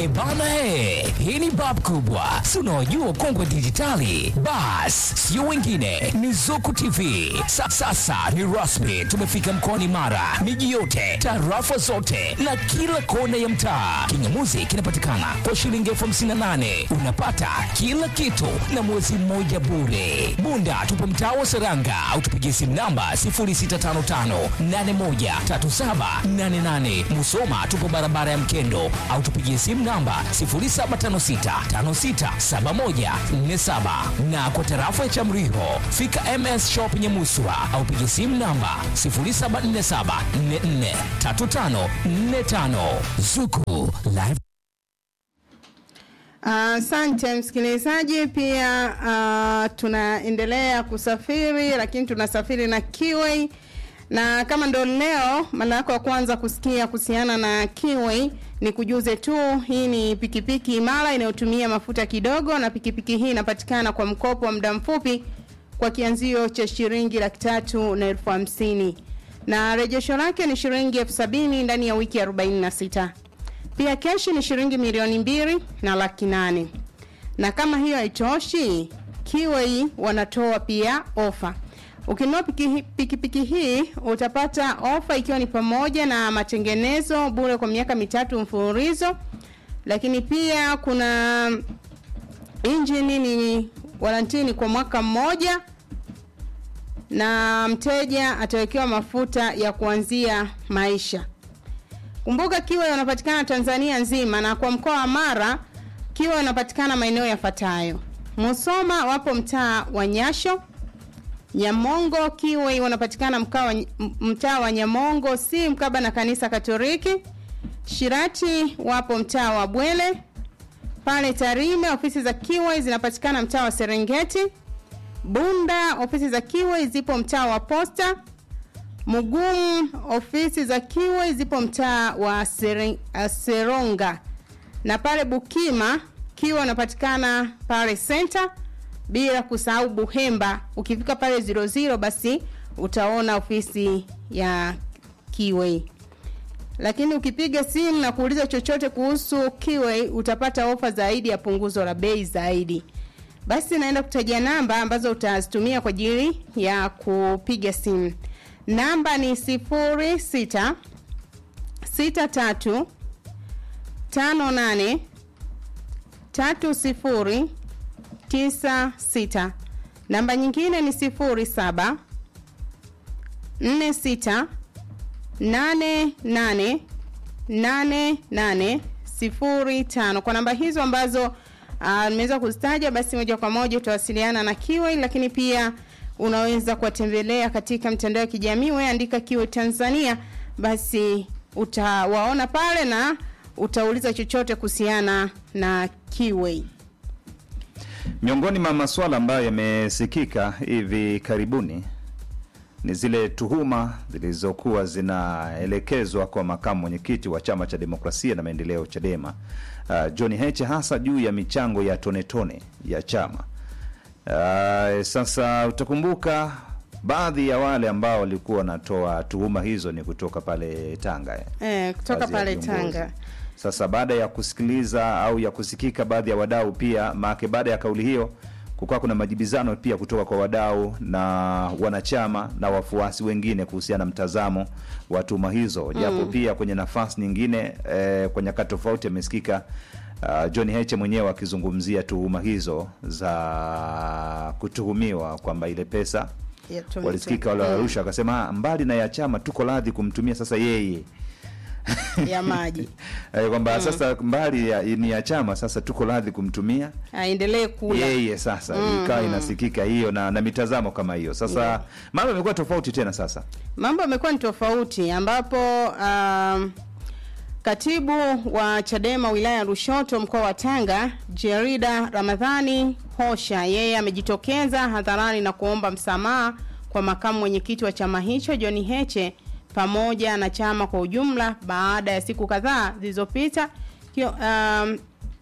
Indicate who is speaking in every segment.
Speaker 1: E bana he, hii ni bab kubwa, si unaojua kongwe dijitali. Bas, sio wengine, ni Zuku TV. Sa, sasa ni rasmi, tumefika mkoani Mara, miji yote, tarafa zote na kila kona ya mtaa. Kingamuzi kinapatikana kwa shilingi elfu hamsini na nane unapata kila kitu na mwezi mmoja bure. Bunda tupo mtaa wa Seranga au tupigie simu namba 0655813788. Musoma tupo barabara ya Mkendo au tupigie simu namba 0756567147 na kwa tarafa ya Chamriho fika MS Shop Nyamuswa au pigie simu namba 0747443545 Zuku Live
Speaker 2: Asante msikilizaji, pia uh, tunaendelea kusafiri, lakini tunasafiri na Kiway, na kama ndo leo mara yako ya kwanza kusikia kuhusiana na Kiway, ni kujuze tu, hii ni pikipiki imara inayotumia mafuta kidogo, na pikipiki hii inapatikana kwa mkopo wa muda mfupi kwa kianzio cha shilingi laki tatu na elfu hamsini na rejesho lake ni shilingi elfu sabini ndani ya wiki 46 pia keshi ni shilingi milioni mbili na laki nane na kama hiyo haitoshi Kiway wanatoa pia ofa ukinunua pikipiki piki, piki hii utapata ofa ikiwa ni pamoja na matengenezo bure kwa miaka mitatu mfululizo lakini pia kuna injini ni warantini kwa mwaka mmoja na mteja atawekewa mafuta ya kuanzia maisha Kumbuka Kiwa wanapatikana Tanzania nzima na kwa mkoa wa Mara Kiwa wanapatikana maeneo yafuatayo. Musoma wapo mtaa wa Nyasho. Nyamongo Kiwa wanapatikana mkaa wa mtaa wa Nyamongo si mkaba na kanisa Katoliki. Shirati wapo mtaa wa Bwele. Pale Tarime ofisi za Kiwa zinapatikana mtaa wa Serengeti. Bunda ofisi za Kiwa zipo mtaa wa Posta. Mugumu ofisi za Kiwe zipo mtaa wa Seren, uh, Seronga na pale Bukima Kiwe unapatikana pale center, bila kusahau Buhemba. Ukifika pale 00 basi utaona ofisi ya Kiwe, lakini ukipiga simu na kuuliza chochote kuhusu Kiwe utapata ofa zaidi ya punguzo la bei zaidi. Basi naenda kutajia namba ambazo utazitumia kwa ajili ya kupiga simu namba ni sifuri sita sita tatu tano nane tatu sifuri tisa sita namba nyingine ni sifuri saba nne sita nane nane nane nane sifuri tano kwa namba hizo ambazo nimeweza uh, kuzitaja basi moja kwa moja utawasiliana na Kiway lakini pia unaweza kuwatembelea katika mtandao wa kijamii wewe andika Kiway Tanzania basi utawaona pale na utauliza chochote kuhusiana na Kiway
Speaker 3: Miongoni mwa masuala ambayo yamesikika hivi karibuni ni zile tuhuma zilizokuwa zinaelekezwa kwa makamu mwenyekiti wa chama cha demokrasia na maendeleo Chadema, uh, John Heche, hasa juu ya michango ya tone tone ya chama. Uh, sasa utakumbuka baadhi ya wale ambao walikuwa wanatoa tuhuma hizo ni kutoka pale Tanga eh.
Speaker 2: eh, kutoka
Speaker 3: Baadhi ya
Speaker 2: pale
Speaker 3: viongozi.
Speaker 2: Tanga
Speaker 3: Sasa baada ya kusikiliza au ya kusikika baadhi ya wadau pia, maake baada ya kauli hiyo kukawa kuna majibizano pia kutoka kwa wadau na wanachama na wafuasi wengine kuhusiana na mtazamo wa tuhuma hizo, japo pia kwenye nafasi nyingine eh, kwa nyakati tofauti amesikika uh, John Heche mwenyewe akizungumzia tuhuma hizo za kutuhumiwa kwamba ile pesa
Speaker 2: ya tone
Speaker 3: walisikika
Speaker 2: tone.
Speaker 3: wale wa Arusha akasema "Ah, mbali na ya chama tuko radhi kumtumia sasa yeye
Speaker 2: ya maji
Speaker 3: Eh, kwamba sasa mbali ya, ni ya chama sasa tuko radhi kumtumia
Speaker 2: aendelee kula
Speaker 3: yeye sasa ikawa inasikika hiyo na, na mitazamo kama hiyo sasa mambo yamekuwa tofauti tena sasa
Speaker 2: mambo yamekuwa ni tofauti ambapo um, katibu wa Chadema wilaya ya Lushoto mkoa wa Tanga Jerida Ramadhani Hosha yeye amejitokeza hadharani na kuomba msamaha kwa makamu mwenyekiti wa chama hicho John Heche pamoja na chama kwa ujumla baada ya siku kadhaa zilizopita kio- um,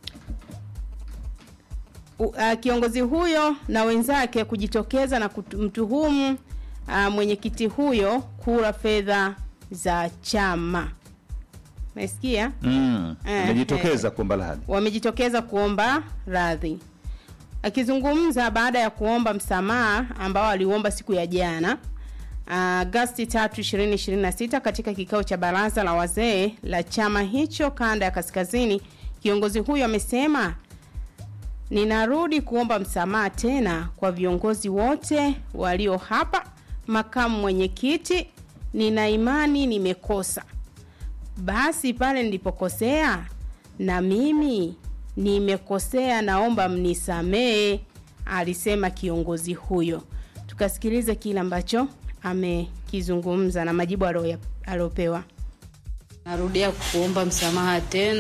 Speaker 2: u- uh, kiongozi huyo na wenzake kujitokeza na kumtuhumu uh, mwenyekiti huyo kula fedha za chama. Umesikia?
Speaker 3: Mm.
Speaker 2: Eh,
Speaker 3: Amejitokeza kuomba radhi.
Speaker 2: wamejitokeza kuomba radhi. Akizungumza baada ya kuomba msamaha ambao aliuomba siku ya jana Agosti 3, 2026 katika kikao cha baraza la wazee la chama hicho kanda ya kaskazini, kiongozi huyo amesema ninarudi kuomba msamaha tena kwa viongozi wote walio hapa. Makamu mwenyekiti, nina imani nimekosa basi pale nilipokosea na mimi nimekosea, naomba mnisamee, alisema kiongozi huyo. Tukasikilize kile ambacho amekizungumza na majibu aliyo- aliyopewa.
Speaker 4: Narudia kuomba msamaha tena